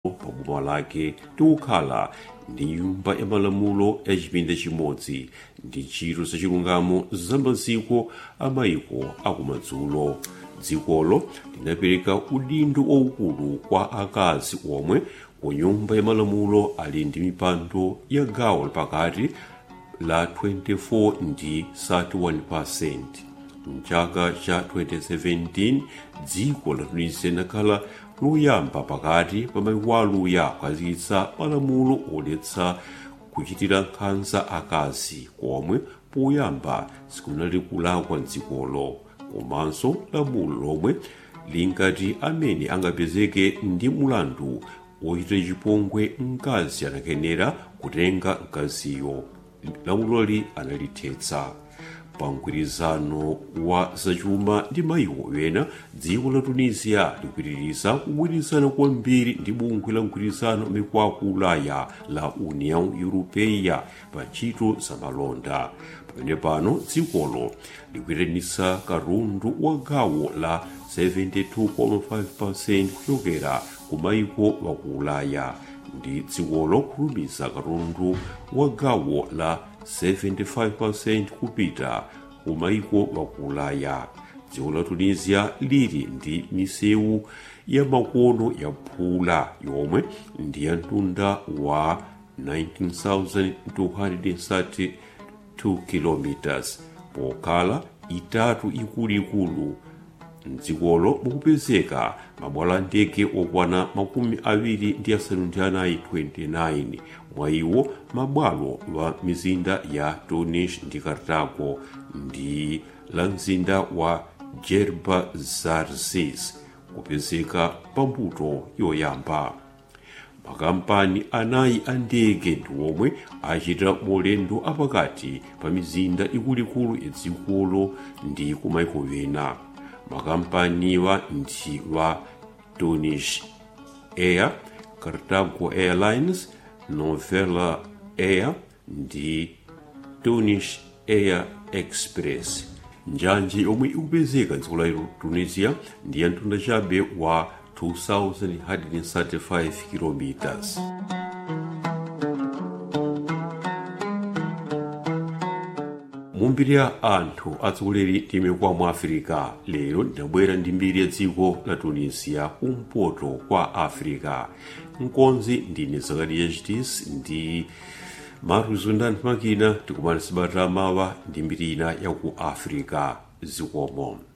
pa boma lake tikukhala ndi nyumba ya malamulo ya chipinda chimodzi ndi ntchito zachilungamo za maziko a mayiko akumadzulo dzikolo linapereka udindo waukulu kwa akazi omwe ku nyumba ya malamulo ali ndi mipando ya gawo lapakati la 24 ndi 31 mchaka cha 2017 dziko la tunisia linakhala loyamba pakati pa mayiko aluya kukhazikitsa malamulo odetsa kuchitira nkhanza akazi komwe poyamba sikunali kulakwa mdzikolo komanso lamulo lomwe linkati amene angapezeke ndi mulandu wochitira chipongwe mkazi anakenera kutenga mkaziyo lamuloli analithetsa pa mgwirizano wa zachuma ndi mayiko ena dziko la tunisia likupitiriza kugwirizana kwambiri ndi bungwe la mgwirizano mikwaku ulaya la union europeia pa ntchito za malonda pamene pano dzikolo likuyitanitsa katundu wa gawo la 72.5 kuchokera ku mayiko waku ulaya ndi dzikolo kulumiza katundu wa gawo la 75% kupita ku mayiko waku ulaya dziko la tunisia lili ndi misewu ya makono ya phula yomwe ndi ya mtunda wa 19,232 km pokhala itatu ikuluikulu mdzikolo mukupezeka mabwalo ndege okwana makumi awiri ndi asanu ndi anayi 29 mwa iwo mabwalo wa mizinda ya tunis ndi kartago ndi la mzinda wa jerba zarzis kupezeka pambuto yoyamba makampani anayi a ndege ndi omwe achitira maulendo apakati pa mizinda ikuluikulu ya dzikolo ndi kumayiko ena makampaniwa ndi wa Tunis Air, Cartago Airlines, Novella Air ndi Tunis Air Express. njanji yomwe ikupezeka dziko la tunisia ndi ya mtunda chabe wa 2135 kilometers mumbiri ya anthu atsogoleri timekwa mu afirika lero ndinabwera ndi mbiri ya dziko la tunisia kumpoto kwa afirika mkonzi ndine zakariya chitis ndi maruzundani makina tikumana sabata mawa ndi mbiri ina ya ku afirika zikomo